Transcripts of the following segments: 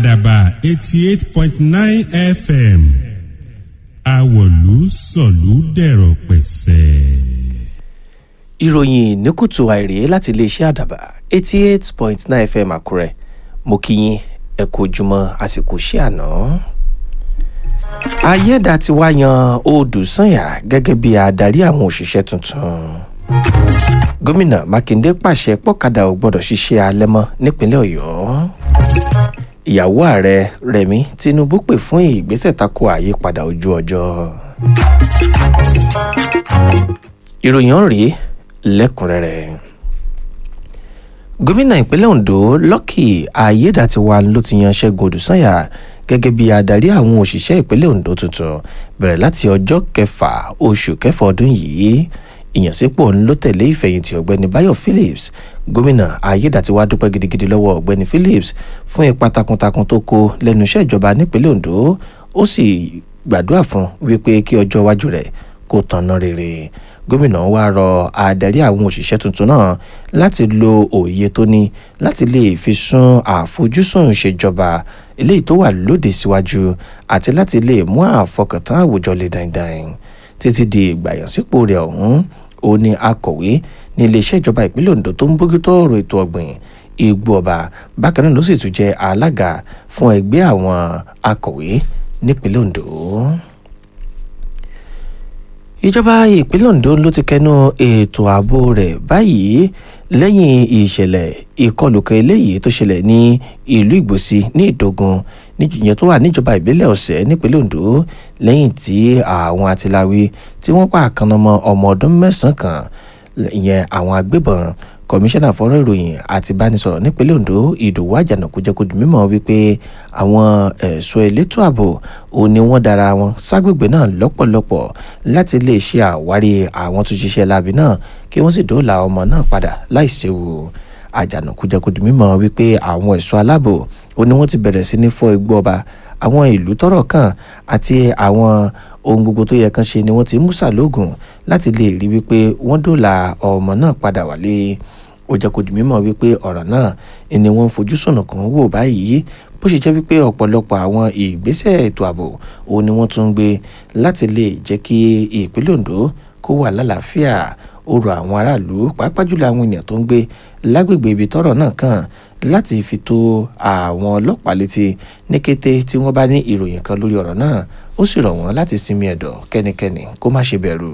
àdàbà eighty eight point nine fm àwọ̀lú sọ̀lú dẹ̀rọ̀ pẹ̀sẹ̀. ìròyìn ní kùtù àìrè láti iléeṣẹ́ àdàbà eighty eight point nine fm àkúrẹ́ mo kí yín ẹ kú ojúmọ́ àsìkò ṣé àná. ayédà ti wá yan odùsànyà gẹ́gẹ́ bí adarí àwọn òṣìṣẹ́ tuntun. gómìnà mákindé pàṣẹ pọ́kadà ò gbọ́dọ̀ ṣiṣẹ́ alẹ́ mọ́ nípínlẹ̀ ọ̀yọ́. ìyàwó ààrẹ rẹmi tinubu pè fún ìgbésẹ̀ tako àyípadà ojú ọjọ́. ìròyìn ọ̀rẹ́ lẹ́kùnrẹ́rẹ́ gómìnà ìpínlẹ̀ ondo lọ́kì ayédàtiwa ló ti yan ṣẹ́gun odùsànyà gẹ́gẹ́ bí adarí àwọn òṣìṣẹ́ ìpínlẹ̀ ondo tuntun bẹ̀rẹ̀ láti ọjọ́ kẹfà oṣù kẹfà ọdún yìí ìyànsípò ń ló tẹ̀lé ìfẹ̀yìntì ọ̀gbẹ́ni bayo phillips gómìnà ayédàtiwa dúpẹ́ gidigidi lọ́wọ́ ọ̀gbẹ́ni phillips fún ipa takuntakun tó kó lẹ́nu iṣẹ́ ìjọba nípínlẹ̀ ondo ó sì gbàdúrà fún wípé kí ọjọ́ iwájú rẹ̀ kó tanná rere gómìnà wa rọ adarí àwọn òṣìṣẹ́ tuntun náà láti lo òye tó ní láti lè fi sún àfojúsùn ìṣèjọba eléyìí tó wà lóde síwájú àti láti lè mú àfọkàntán àwùjọ lè dandan títí di ìgbàyànsípò rẹ̀ ọ̀hún ó ní akọ̀wé ní iléeṣẹ́ ìjọba ìpínlẹ̀ ondo tó ń bójútó ọ̀rọ̀ ètò ọ̀gbìn igbó ọba bákan náà ló sì tún jẹ́ alága fún ẹgbẹ́ àwọn akọ̀wé nípínlẹ̀ ondo ìjọba ìpínlẹ̀ ondo ló ti kẹnu ètò ààbò rẹ̀ báyìí lẹ́yìn ìṣẹ̀lẹ̀ ìkọlùkọ eléyìí tó ṣẹlẹ̀ ní ìlú ìgbòsí ní ìdógun níjìyẹn tó wà níjọba ìbílẹ̀ ọ̀sẹ̀ nípínlẹ̀ ondo lẹ́yìn tí àwọn atiláwí tí wọ́n pa àkànnàmọ́ ọmọ ọdún mẹ́sàn-án kan ìyẹn àwọn agbébọn kọmíṣánná fọ́rọ̀ ìròyìn àti ìbánisọ̀rọ̀ nípínlẹ̀ ondo ìdòwú àjànàkú jẹ́ kó di mímọ́ wípé àwọn ẹ̀ṣọ́ elétò ààbò ò ní wọ́n dára wọn ságbègbè náà lọ́pọ̀lọpọ̀ láti lè ṣe àwárí àwọn tó ṣiṣẹ́ láabi náà kí wọ́n sì dóòlà ọmọ náà padà láì séwu àjànàkú jẹ́ kó di mímọ́ wípé àwọn ẹ̀ṣọ́ aláàbò ò ní wọ́n ti bẹ̀rẹ̀ sí ní fọ́ igbó ọba àwọn ìlú tọ́rọ̀ kàn àti àwọn ohun gbogbo tó yẹ kan ṣe ni wọ́n ti mú sàlóògùn láti lè rí wípé wọ́n dóòlà ọmọ náà padà wálé ó jẹ́ kó di mímọ̀ wípé ọ̀rọ̀ náà ni wọ́n ń fojú sọ̀nà kan wò báyìí bó ṣe jẹ́ wípé ọ̀pọ̀lọpọ̀ àwọn ìgbésẹ̀ ètò ààbò òun ni wọ́n tún ń gbé láti lè jẹ́ kí ìpínlẹ̀ ondo kó wà lálàáfíà ó rọ àwọn aráàlú pàápàá jùlọ àwọn ènìyàn tó ń gbé lágbègbè ibi tọ́rọ̀ náà kàn láti fi tó àwọn ọlọ́pàá létí ní kété tí wọ́n bá ní ìròyìn kan lórí ọ̀rọ̀ náà ó sì rọ̀ wọ́n láti sinmi ẹ̀dọ̀ kẹ́nikẹ́ni kó má ṣe bẹ̀rù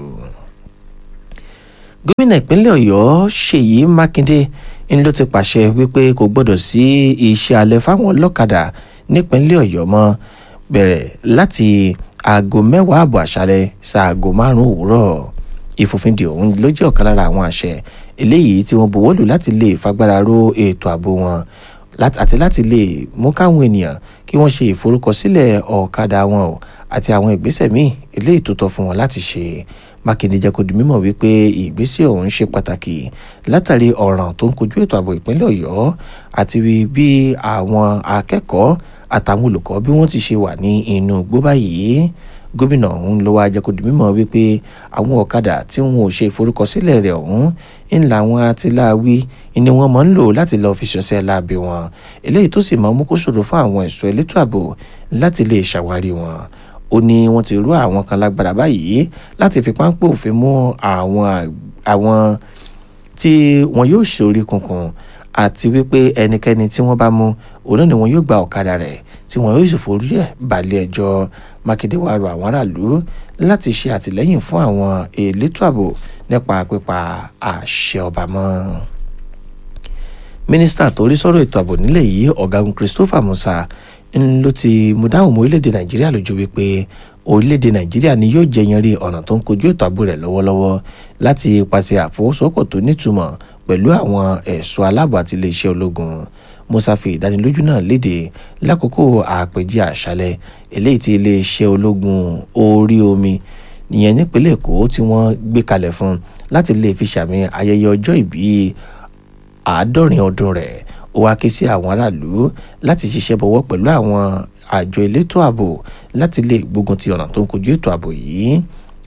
gómìnà ìpínlẹ̀ ọ̀yọ́ ṣèyí mákindé ń ló ti pàṣẹ wípé kò gbọ́dọ̀ sí iṣẹ́ alẹ́ fáwọn ọlọ́kadà nípínlẹ̀ ọ̀yọ́ mọ́ bẹ̀rẹ̀ láti aago mẹ́wàá ààbọ̀ àṣálẹ́ ṣaago márùn-ún òwúrọ̀ ìfòfindè ọ̀hún ló jẹ́ ọ̀kan lára àwọn àṣẹ eléyìí tí wọ́n buwọ́lù láti lè fagbára ró ètò ààbò wọn àti láti lè mú káwọn ènìyàn kí wọ́n ṣe ìforúkọsílẹ̀ ọ̀kadà wọn o àti àwọn ìgbésẹ̀ míì eléyìí tó tọ́ fún wọn láti ṣe mákindé jẹ́ kó di mímọ̀ wípé ìgbésẹ̀ ọ̀hún ṣe pàtàkì látàrí ọ̀ràn tó ń kojú ètò ààbò ìpínlẹ̀ ọ̀yọ́ àti bí àwọn akẹ́kọ̀ọ́ àtàwọn olùkọ́ bí wọ́n ti ṣe wà ní inú igbó báyìí gómìnà ọ̀hún ló wá jẹ́ kó di mímọ̀ wípé àwọn ọ̀kadà tí wọn ò ṣe ìforúkọsílẹ̀ rẹ̀ ọ̀hún ń la àwọn atiláwí ni wọ́n máa ń lò láti lọ́ọ́ fi ṣọṣẹ́ láabi wọn eléyìí tó sì máa mú kó ṣòro fún àwọn ẹ̀ṣọ́ elétò ààbò láti lè ṣàwárí wọn ó ní wọ́n ti rú àwọn kan lágbára báyìí láti fi páńpẹ́ òfin mú àwọn àwọn tí wọn yóò ṣorí kunkun àti wípé ẹnikẹ́ni tí wọ́n bá mú òun náà ni wọn yóò gba ọ̀kadà rẹ̀ tí wọn yóò sì forí ẹ̀ balẹ̀ ẹjọ́ mákindé wàá rọ àwọn aráàlú láti ṣe àtìlẹ́yìn fún àwọn elétò ààbò nípa pípa àṣẹ ọba mọ́ mínísítà tó rí sọ́rọ̀ ètò ààbò nílẹ̀ yìí ọ̀gágun christopher musa ń ló ti mú dáhùn mọ́ orílẹ̀-èdè nàìjíríà lójú wípé orílẹ̀-èdè nàìjíríà ni yóò jẹyanrí ọ̀nà tó ń kojú ètò ààbò rẹ̀ lọ́wọ́lọ́wọ́ láti pàṣẹ àfọwọ́sowọ́pọ̀ tó nítumọ̀ pẹ̀lú àwọn ẹ̀ṣọ́ aláàbò àti iléeṣẹ́ ológun musa fi ìdánilójú náà léde lákòókò àpèjì àṣálẹ́ eléyìí tí iléeṣẹ́ ológun orí omi ìyẹn nípínlẹ̀ èkó tí wọ́n gbé kalẹ̀ fún láti lè fi ṣàmì ayẹyẹ ọjọ́ ìbí àádọ́rin ọdún rẹ̀ ó wá ké sí àwọn aráàlú láti ṣiṣẹ́ bọ̀wọ́ pẹ̀lú àwọn àjọ elétò ààbò láti lè gbógun ti ọ̀nà tó ń kojú ètò ààbò yìí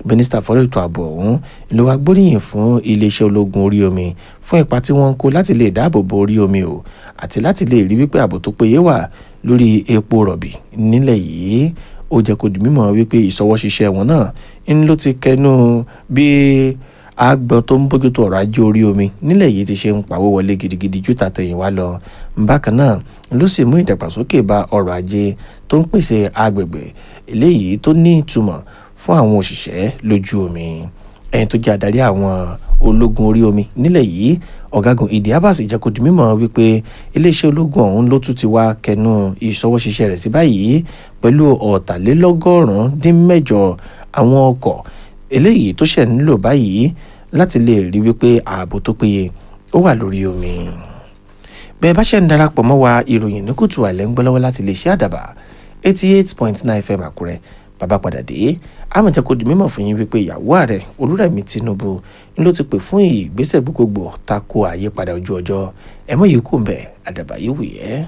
mínísítà fọ́rọ̀ ètò ààbò ọ̀hún ló wá gbóríyìn fún iléeṣẹ́ ológun orí omi fún ipa tí wọ́n ń kó láti lè dáàbò bo orí omi o àti láti lè rí wípé ààbò tó péye wà lórí epo rọ̀bì nílẹ̀ yìí ó jẹ́ kó di mímọ̀ wípé ìṣọwọ́ṣiṣẹ́ wọn náà ń ló ti kẹnu bí àgbọn tó ń bójútó ọ̀rọ̀ ajé orí omi nílẹ̀ yìí ti ṣe ń pawó wọlé gidigidi ju tàtẹ̀yìnwá lọ bákan náà ló sì mú ìdàgbàsókè bá ọrọ̀ ajé tó ń pèsè agbègbè eléyìí tó ní ìtumọ̀ fún àwọn òṣìṣẹ́ lójú omi ẹni tó jẹ́ adarí àwọn ológun orí omi nílẹ̀ yìí ọ̀gágun ìdí abbas jẹ́ kó di mímọ̀ wípé iléeṣẹ́ ológun ọ̀hún ló tún ti wá kẹnu ìṣọwọ́ṣiṣẹ́ rẹ̀ sí báyìí pẹ̀lú ọ̀tàlélọ́gọ́rùn-ún dín mẹ́jọ àwọn ọkọ̀ eléyìí tó ṣẹ̀ nílò báyìí láti lè rí wípé ààbò tó péye ó wà lórí omi bẹ́ẹ̀ bá ṣe ń darapọ̀ mọ́ wa ìròyìn ní kùtù àìlẹ́ ń gbọ́ lọ́wọ́ láti lè ṣe àdàbà eighty eight point nine fm àkúrẹ́ bàbá padà dé àmọ̀jẹ́ kò di mímọ̀ fún yín wípé ìyàwó ààrẹ olúrẹ̀mí tinubu ń ló ti pè fún ìgbésẹ̀ gbogbogbò tako àyípadà ojú ọjọ́ ẹ̀mọ́ yìí kò ń bẹ̀ àdàbà yìí wù yẹ́.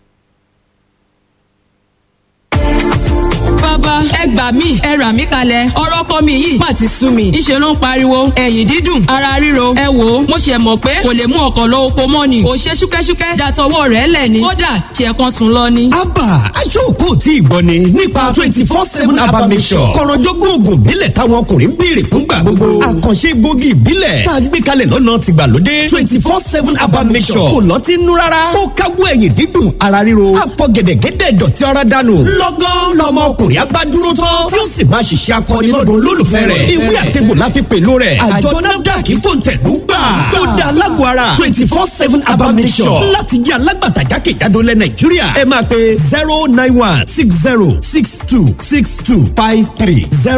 bàbá ẹ gbà mí ẹ rà mí kalẹ̀ ọ̀rọ̀ ọkọ mi yìí má ti sú mi ìṣe ló ń pariwo ẹ̀yìn dídùn ara ríro ẹ wò ó mo ṣe mọ̀ pé kò lè mú ọkọ̀ lọ oko mọ́ ni ò ṣe ṣúkẹ́ṣúkẹ́ dàtọwọ́ rẹ̀ lẹ̀ ni kódà ṣe kan sùn lọ ni. abba aṣọ́kò tí ìgbọ́ ni nípa twenty four seven abba mission kọ̀rọ̀jọ́gbọ́n oògùn ìbílẹ̀ táwọn ọkùnrin ń béèrè fúngbà gbogbo àkànṣe gbòógì ìbílẹ̀ tá a gbé kalẹ̀ lọ́nà tìgbàlódé twenty four seven abba mission kò lọ́ọ́ ti nú rárá ó káwọ́ ẹ̀yìn dídùn ara ríro àfọ̀gẹ̀dẹ̀gẹ̀dẹ̀ dọ̀tí ara dànù lọ́gán lọ́mọ ọkùnrin abá dúró tán tí ó sì máa ṣiṣẹ́ akọni lọ́dún olólùfẹ́ rẹ̀ ìwé àtẹ̀gbò la fi pèlò rẹ̀ àjọ nafdac fòǹtẹ̀lú gbà ó dá alágọ̀ ara twenty four seven abamisọ̀ láti jẹ́ alágbàtà jákèjádò lẹ̀ nàìjíríà ẹ máa pe zero nine one six zero six two six two five three zero.